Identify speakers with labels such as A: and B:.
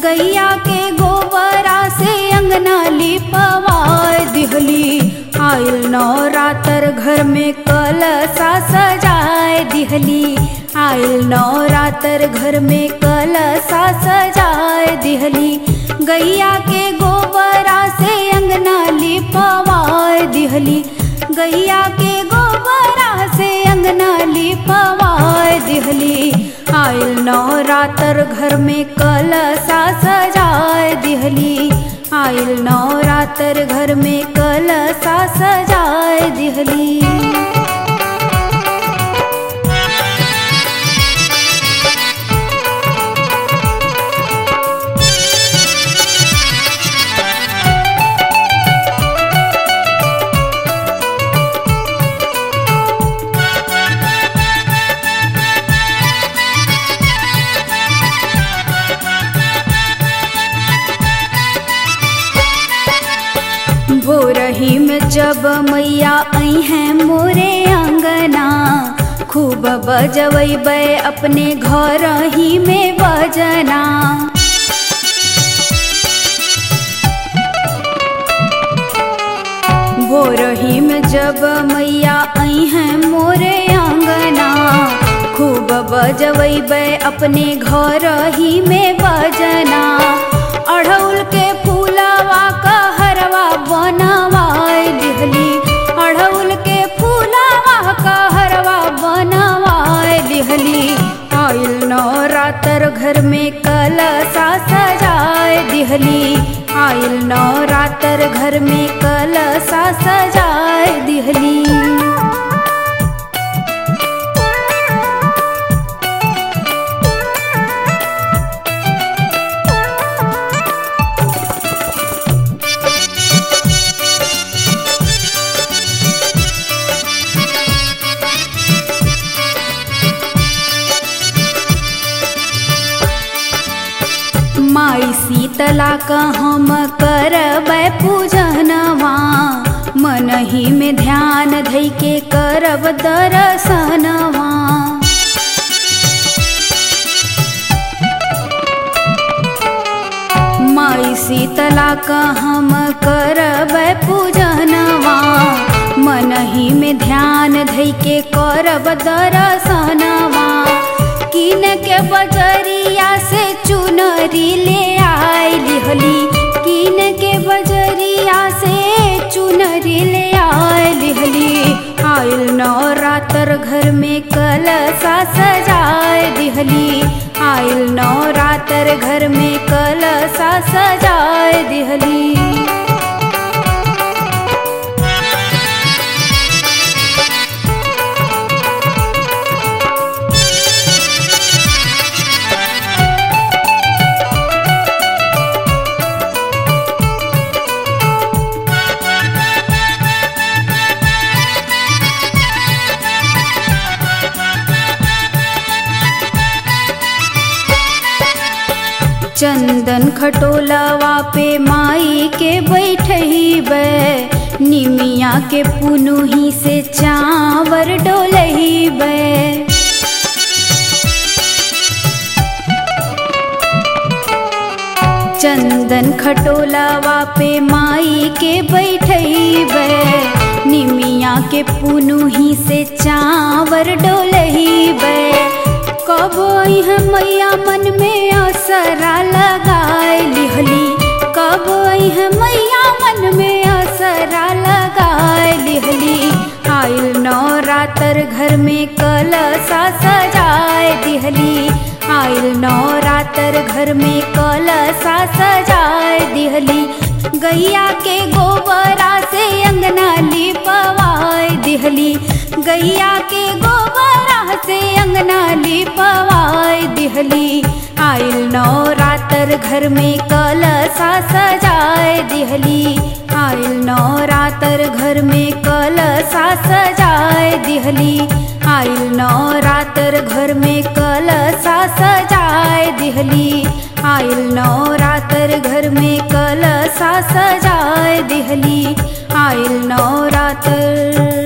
A: गैया के गोबरा से अंगना लिपवाए दिहली आयल नवरात्र घर में कलसा सजाए दिहली आयल नवरात्र घर में कलसा सजाए दिहली गैया के गोबरा से अंगना लिपवाए दिहली गैया के गोबरा से अंगना लिपवाए दिहली आयल नवरात्र घर में कलसा सजाए दिहली आयल नवरात्र घर में कलसा सजाए दिहली भोरही में जब मैया आई हैं मोरे अंगना खूब बजबै अपने घर ही में बजना भोरही में जब मैया आई हैं मोरे अंगना खूब बजबै अपने घर ही में बजना अढ़ौल के फूलवा का हरवा बनवाए लिहली अढ़ौल के फूलवा का हरवा बनवाए लिहली आयल नवरात्र घर में कलसा सजाए दिहली आयल नवरात्र घर में कलसा सजाए दिहली माई शीतला का हम करब पूजनवा मन ही में ध्यान धई के करब दर्शनवा माई शीतला का हम करब पूजनवा मन ही में ध्यान धई के करब दर्शनवा किन के बजरिया से चुनरी ले आई लिहली किन के बजरिया से चुनरी ले आई लिहली आयल नवरात्र घर में कलसा सजाए दिहली आयल नवरात्र घर में कलसा सजाए दिहली चंदन खटोलवा पे माई के बैठहीबे निमिया के पुनुही से चावर डोलहीबे चंदन खटोलवा पे माई के बैठहीबे निमिया के पुनुही से चावर डोलहीबे कब है मैया मन में असरा लगाए लिहली कब है मैया मन में असरा लगाए लिहली आयल नवरात्र घर में कलसा सजाए दिहली आयल नवरात्र घर में कलसा सजाए दिहली गैया के गोबरा से अंगना लिपवाए दिहली गैया के गोबरा से अंगना लिपवाए दिहली आयल नवरात्र घर में कलसा सजाए दिहली आयल नवरात्र घर में कलसा सजाए दिहली आयल नवरात्र घर में कलसा सजाए दिहली आयल नवरात्र घर में कलसा सजाए दिहली आयल नवरात्र